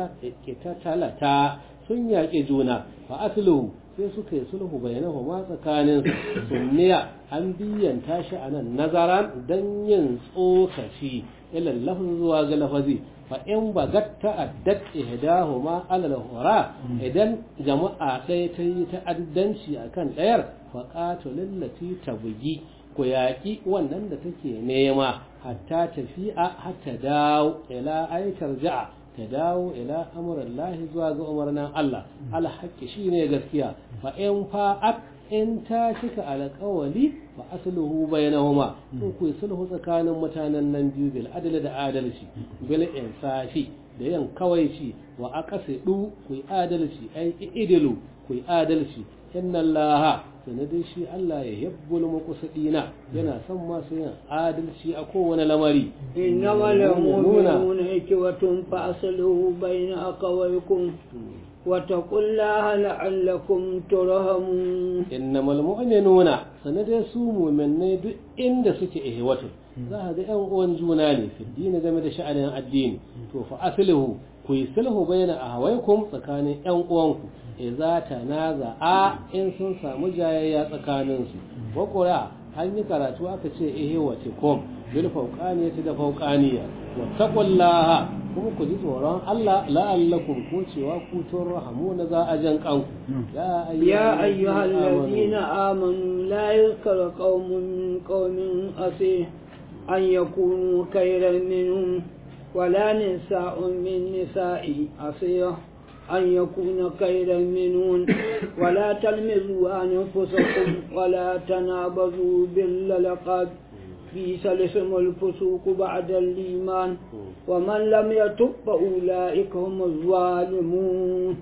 ke talata sun yaƙi juna fa asluhu sai suka yi sulhu bayanahu ma tsakanin sunniya an biyan tashi a nan nazaran don yin tsokaci ilal lafz zuwa ga lafazi fa in bagat ta'addat ihdahuma alal hura idan jama'a ɗaya ta yi ta'addanci akan ɗayar fa qatilul lati tabgi ku yaƙi wannan da take nema hatta tafi'a hatta dawo ila aitar ja'a ta dawo ila amuran lahi zuwa ga umarnin Allah alhaƙi shi ne gaskiya fa in fa'at in ta cika alƙawali fa asluhu bainahuma to ku sulhu tsakanin mutanen nan biyu bil adl da adalci bil insafi da yan kawaici wa aqsidu ku adalci ai idilu ku adalci inna allaha sanadin shi Allah ya yabbul muqsidina yana son masu yin adalci a kowane lamari إنما المؤمنون إخوة فأصلوا بين أخويكم واتقوا الله لعلكم ترحمون innamal mu'minuna sanadin su mu'minai duk inda suke ihwatu za ka ga yan uwan juna ne fi dini game da sha'anin addini to fa aslihu ku yi sulhu baina ahawaikum tsakanin yan uwanku idza tanaza'a in sun samu jayayya tsakanin su wa qura an yi karatu aka ce ihwatikum bil fawqaniyati da fawqaniya wa taqullaha kuma ku ji tsoron Allah la'allakum ko cewa ku turhamuna za a jan kanku ya يا أيها الذين آمنوا لا يذكر قوم من قوم أسيه أن يكونوا خيرا منهم ولا نساء من نساء أسيه أن يكون خيرا منهم ولا تلمزوا أنفسكم ولا تنابزوا باللقب بئس الاسم الفسوق بعد الإيمان ومن لم يتب فأولئك هم الظالمون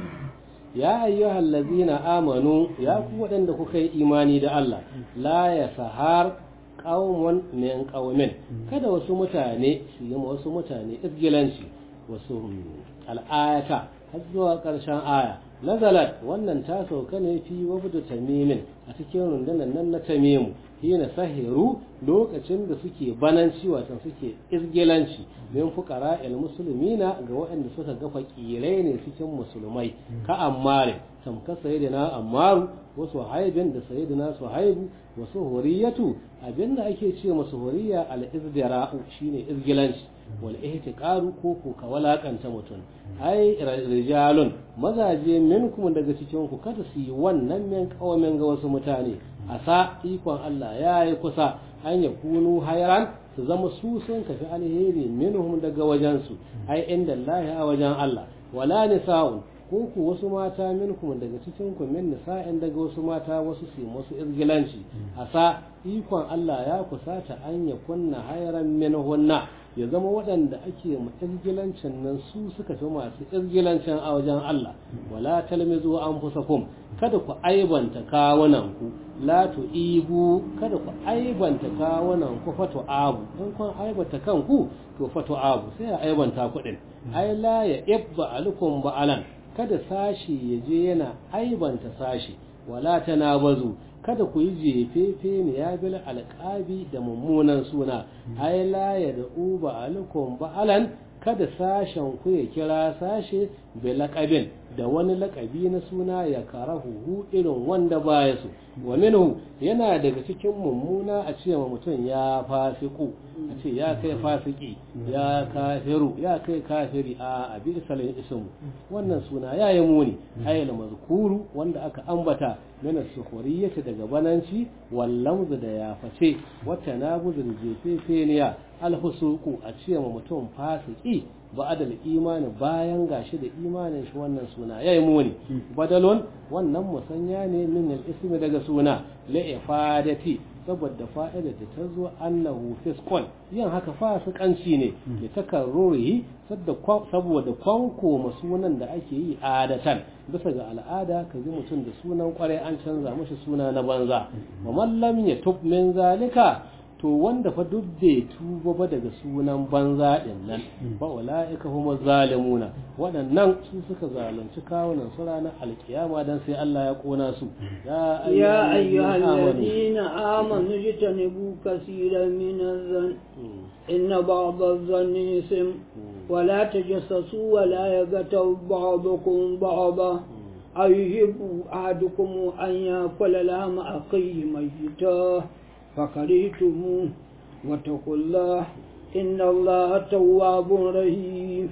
ya ayyuhal ladzina amanu ya ku waɗanda kuka yi imani da Allah la ya sahar qaumun min qaumin kada wasu mutane su yi wasu mutane isgilanci wasu al'ayata har zuwa ƙarshen aya nazalat wannan ta sauka ne fi wabdu tamimin a cikin rundunar nan na tamimu hina sahiru lokacin da suke bananci watan suke izgilanci min fuqara al muslimina ga waɗanda suka ga fakirai ne cikin musulmai ka ammare tamka sayyidina ammaru wa suhaibin da sayyidina suhaibu wa suhuriyatu abinda ake ce masu huriya al izdira'u shine izgilanci wal ihtiqaru ko ko ka walakanta mutum ai rijalun mazaje minkum daga cikin ku kada su yi wannan min kawamin ga wasu mutane asa ikon Allah ya yi kusa an ya kunu hayran su zama su sun kafi alheri minhum daga wajensu ai inda Allah a wajen Allah wala nisa'un ko ku wasu mata minkum daga cikin ku min nisa'in daga wasu mata wasu su wasu izgilanci asa ikon Allah ya kusata an ya kunna hayran minhunna ya zama waɗanda ake izgilancin nan su suka fi masu izgilancin a wajen Allah wala talmizu anfusakum kada ku aibanta kawunan ku la tu'ibu kada ku aibanta kawunan ku fatu abu in kun aibanta kanku to fatu abu sai a aibanta kuɗin ai la ya ibba alukum ba'alan kada sashi ya je yana aibanta sashi wala tanabazu kada ku yi jefefe ne ya bil alƙabi da mummunan suna ai la ya da uba alukum ba'alan kada sashen ku ya kira sashe bi laƙabin da wani laƙabi na suna ya karahu irin wanda baya su wa minhu yana daga cikin mummuna a ce wa mutum ya fasiku a ce ya kai fasiki ya kafiru ya kai kafiri a abi salin ismu wannan suna ya yi muni ayyana mazkuru wanda aka ambata mina sukhuriyyati daga bananci wallamzu da ya face wata nabuzu da jefefeniya alhusuku a ce wa mutum fasiki ba'adal imani bayan gashi da imanin shi wannan suna yayi muni badalon wannan musanya ne min al-ismi daga suna la ifadati saboda fa'ida da ta zo annahu fiskon yin haka fasikanci ne da takarrurihi saboda kwanko sunan da ake yi adatan bisa ga al'ada ka ji mutum da sunan kwarai an canza mashi suna na banza wa mallam ya tub min zalika to wanda fa duk bai tuba ba daga sunan banza din nan ba ula'ika huma zalimuna waɗannan su suka zalunci kawunan su ranar alkiyama dan sai Allah ya kona su ya ayyuhal ladina amanu jitanibu kaseeran min az-zan inna ba'd az-zanni ism wa la tajassasu wa la yaghtab ba'dukum ba'da أيحب أحدكم أن يأكل لحم أخيه ميتا فكرهتموه واتقوا الله إن الله تواب رحيم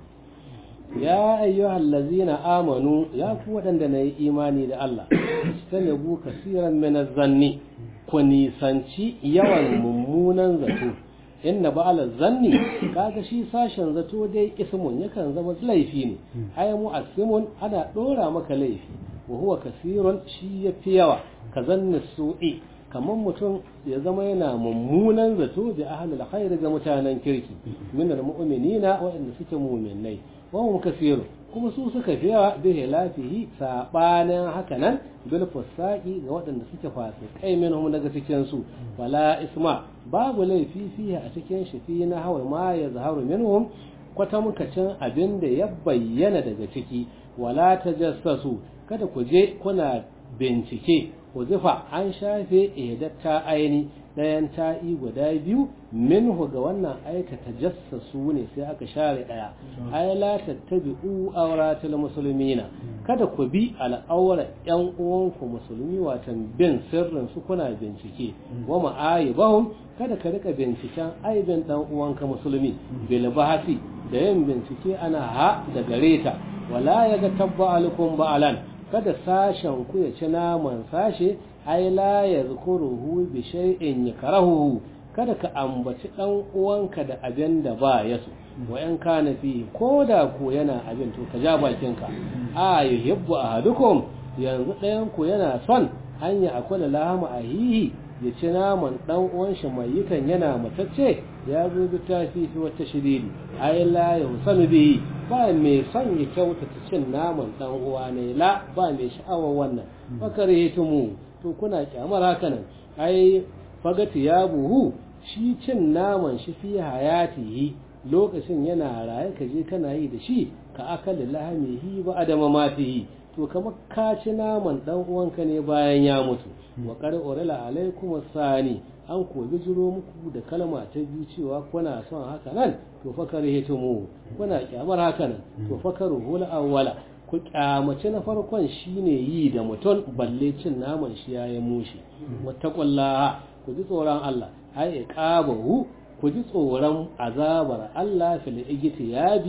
يا أيها الذين آمنوا يا قوة عندنا إيماني لله استنبوا كثيرا من الظن كوني سانشي يوان ممونا zato inna ba'ala zanni kaga shi sashen zato dai ismun yakan zama laifi ne ay mu'assimun ana dora maka laifi wa huwa kasirun shi yafi yawa ka zanni su'i kamar mutum ya zama yana mummunan zato da ahlul khair ga mutanen kirki min almu'minina waɗanda suke mu'minai wa hum kasirun kuma su suka fi yawa bi hilafihi sabanin haka nan bil fusaqi ga waɗanda suke fasikai minhum daga cikin su wala isma babu laifi fihi a cikin shi fi na hawa ma ya zaharu minhum kwatamkacin abin da ya bayyana daga ciki wala tajassasu kada ku je kuna bincike huzifa an shafe ihdatta aini ɗayan ta'i guda biyu minhu ga wannan aikata jassasu ne sai aka share ɗaya ay la tattabi'u awratil muslimina kada ku bi al'aura ƴan uwanku musulmi watan bin sirrin su kuna bincike wa ma'ayibahum kada ka rika binciken aibin dan uwanka musulmi bil bahati da yin bincike ana ha da gareta wala yaga tabba alaikum ba'alan kada sashen ku ya ci naman sashe ai la yazkuruhu bi shay'in yakrahuhu kada ka ambaci dan uwanka da abin da ba ya so wa in kana fi ko da ko yana abin to ka ja bakinka a yuhibbu ahadukum yanzu ɗayan ku yana son hanya akwai lahama ahihi ya ci naman dan uwan shi mai yikan yana matacce ya zo bi tafi fi wata shiriri ai la yusanu bihi ba mai son ya kyautata cin naman dan uwa ne la ba mai sha'awar wannan fakarihitumu to kuna kyamar haka nan ai fagati ya buhu shi cin naman shi fi hayatihi lokacin yana raye ka je kana yi da shi ka akali lahamihi ba adama matihi to kamar ka ci naman dan uwanka ne bayan ya mutu wa qad urila alaikum sani an ko bijiro muku da kalma ta biyu cewa kuna son haka nan to fakarihitumu kuna kyamar haka nan to fakaruhu awwala ku kyamaci na farkon shine yi da mutum balle cin naman shi ya yi mushi wattaqullaha ku ji tsoron Allah ai iqabahu ku ji tsoron azabar Allah fil igtiyabi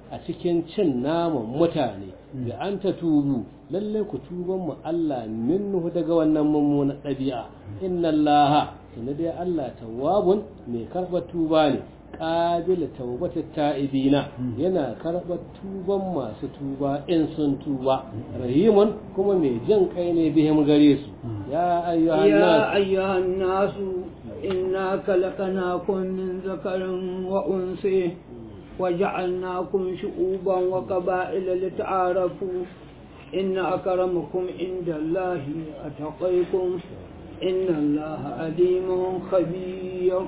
a cikin cin naman mutane da an ta tubu lalle ku tuban mu Allah minhu daga wannan mummunan ɗabi'a inna Allah inna dai Allah tawwabun mai karɓar tuba ne qabil tawbatat ta'ibina yana karɓar tuban masu tuba in sun tuba rahimun kuma mai jin kai ne bihim gare su ya ayyuhan يا nas أيها الناس إنا خلقناكم من ذكر وأنثى وجعلناكم شعوبا وقبائل لتعارفوا إن أكرمكم عند الله أتقيكم إن الله عليم خبير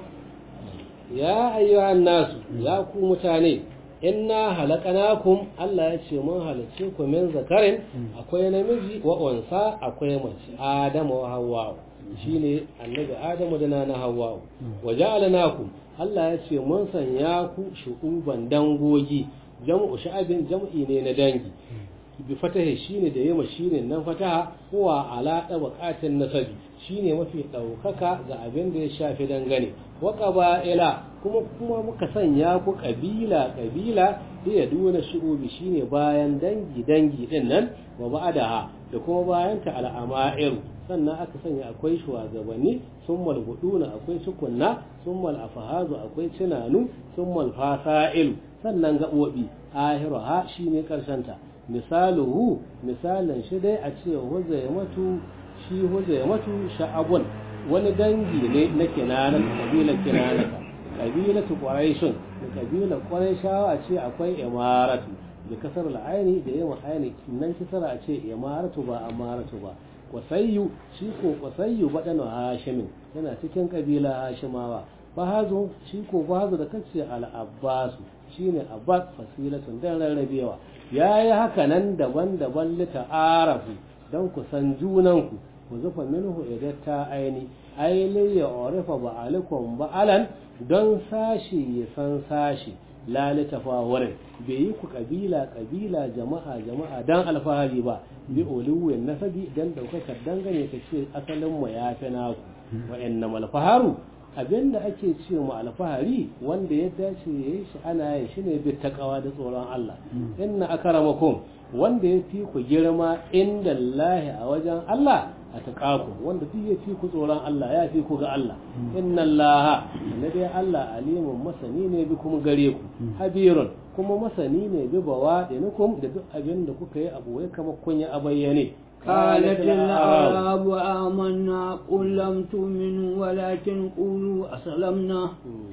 ya ayyuhan nasu ya ku mutane inna halakanakum Allah ya ce mun halicce ku min zakarin akwai namiji wa unsa akwai mace Adamu wa Hawwa shine annabi Adamu da nana Hawwa wa ja'alnakum Allah ya ce mun sanya ku shu'uban dangogi jam'u sha'abin jam'i ne na dangi bi fatahi shine da yema shine nan fataha huwa ala tabaqatin nasabi shine mafi daukaka ga abin da ya shafi dangane wa qaba'ila kuma kuma muka sanya ku kabila kabila ya duna shu'ubi shine bayan dangi dangi din nan wa ba'daha da kuma bayan ta al'ama'iru sannan aka sanya akwai shugabanni summal huduna akwai sukunna summal afahazu akwai tunanu summal fasa'ilu sannan gabobi ahiruha shine karshen ta misaluhu misalin shi dai a ce huzaimatu shi huzaimatu sha'abun wani dangi ne na kinana kabilar kinana kabilatu quraishun da kabilar quraishawa a ce akwai imaratu da kasar al'aini da yawan aini nan kisara a ce imaratu ba amaratu ba wasayyu shi ko wasayyu badanu hashimin yana cikin kabila hashimawa bahazu shi ko bahazu da kace al-abbasu shine abbas fasilatun dan rarrabewa yayi haka nan daban-daban lita'arafu dan ku san junanku ku zufa minhu idatta aini aili ya orifa ba'alikum ba'alan don sashi ya san sashi lalita fawarin bai yi ku kabila kabila jama'a jama'a dan alfahari ba bi uluwin nasabi dan daukakar dangane ka ce asalin mu ya fi naku wa innama alfaharu abinda ake ce mu alfahari wanda ya dace ya yi shi ana yin shi ne bi takawa da tsoron Allah inna akramakum wanda ya fi ku girma inda lahi a wajen Allah a taƙaku wanda duk ya fi ku tsoron Allah ya fi ku ga Allah inna Allah na dai Allah alimun masani ne bi kuma gare ku habirun kuma masani ne bi bawa nukum da duk abin da kuka yi abu wai kamar kun yi a bayyane قالت الأعراب آمنا قل لم تؤمنوا ولكن قولوا أسلمنا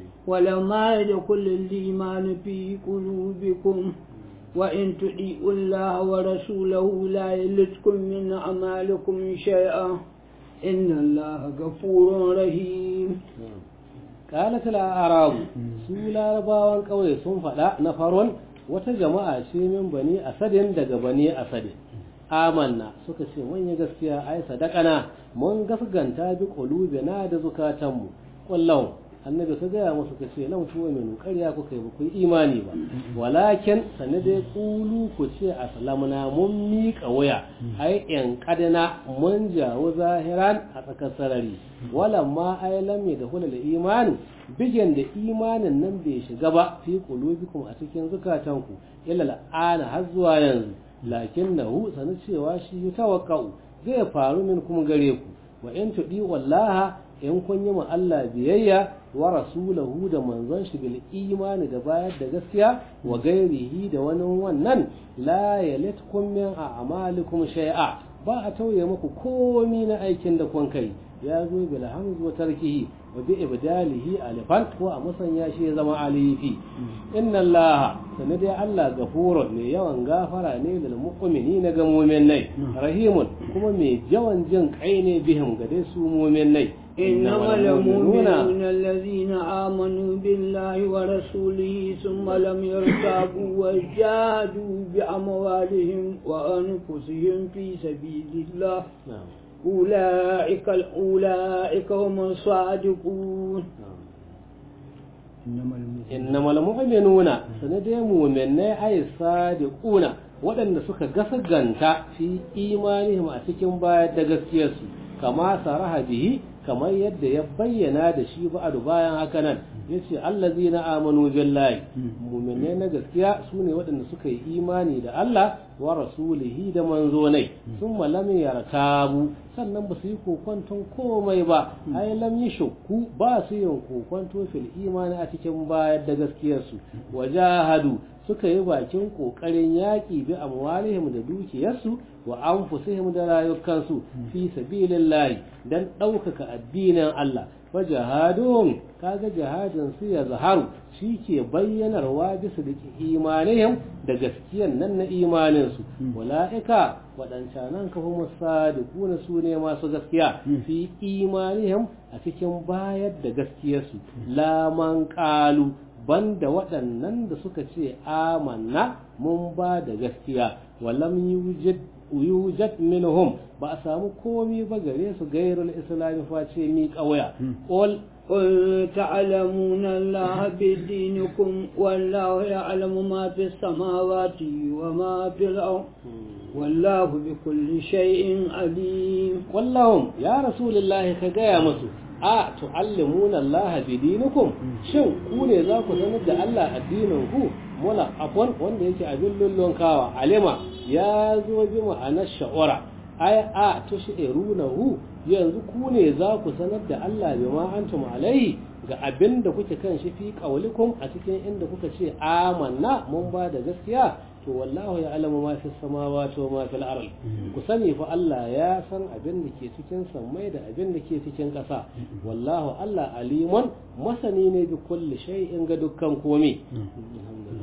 ولما يدخل الإيمان في قلوبكم وإن تطيعوا الله ورسوله لا يلدكم من أعمالكم شيئا إن الله غفور رحيم قالت الأعراب سولا رباوان قوي sun faɗa na faron wata jama'a ce min bani asadin daga bani asadin amanna suka ce mun yi gaskiya ai sadakana mun gasganta bi qulubina da zukatanmu wallahu annabi ka gaya musu ka ce lam tu'minu ƙarya kuka yi ku imani ba walakin sanne dai kulu ku ce aslamna mun miƙa waya ai in kadana mun jawo zahiran a tsakar sarari walamma ai lam da hulal imani bigen da imanin nan bai shiga ba fi qulubikum a cikin zukatanku illa al'ana har zuwa yanzu lakin nahu sanu cewa shi tawakkau zai faru min kuma gare ku wa in tudi wallaha in kun yi ma Allah biyayya wa rasulahu da manzon shi bil imani da bayar da gaskiya wa gairihi da wani wannan la yalitkum min a'malikum shay'a ba a tauye muku komi na aikin da kun kai ya zo bil hamzu wa tarkihi wa bi ibdalihi alifan ko a musanya shi ya zama alifi inna allaha sanadi Allah gafurun ne yawan gafara ne lil mu'minina ga mu'minai rahimun kuma mai yawan jin kai ne bihim ga dai su mu'minai إنما المؤمنون الذين آمنوا بالله ورسوله ثم لم يرتابوا وجاهدوا بأموالهم وأنفسهم في سبيل الله نعم أولئك أولئك هم الصادقون innamal mu'minuna sanadai mu'minai ay sadiquna waɗanda suka gasaganta fi imanihim a cikin bayar da gaskiyarsu kama saraha bihi kamar yadda ya bayyana da shi ba'adu bayan haka nan yace allazina amanu billahi mu'minai na gaskiya sune waɗanda suka yi imani da Allah wa rasulihi da manzonai sun lam yartabu sannan ba su yi kokwanton komai ba ai lam yi shakku ba su yin kokwanto fil imani a cikin bayar da gaskiyarsu wajahadu suka yi bakin kokarin yaƙi bi amwalihim da dukiyarsu wa anfusihim da rayukansu fi sabilillahi dan ɗaukaka addinin Allah fa jihadun kaga jihadin su ya zaharu shi ke bayyanarwa bisa da imanihim da gaskiyan nan na imanin su wala'ika waɗancanan kafa musadiquna su ne masu gaskiya fi imanihim a cikin bayar da gaskiyarsu laman qalu banda waɗannan da suka ce amanna mun ba da gaskiya walam yujid yujad minhum ba a samu komi ba gare su gairul islami face mi kawaya qul قل تعلمون الله بدينكم والله يعلم ما في السماوات وما في الأرض والله بكل شيء عليم والله يا رسول الله كجاية مسو a tu'allimuna Allah bi dinikum shin ku ne za ku sanar da Allah addinin ku mula afwan wanda yake abin lullun kawa alima ya zo bi ma'anar sha'ura ai a tushirunahu yanzu ku ne za ku sanar da Allah bi ma antum alaihi ga abin da kuke kan shi fi qaulikum a cikin inda kuka ce amanna mun ba da gaskiya to wallahu ya alamu ma fi samawati wa ma fil ard ku sani fa Allah ya san abin da ke cikin sammai da abin da ke cikin ƙasa wallahu Allah alimun masani ne bi kulli shay'in ga dukkan komai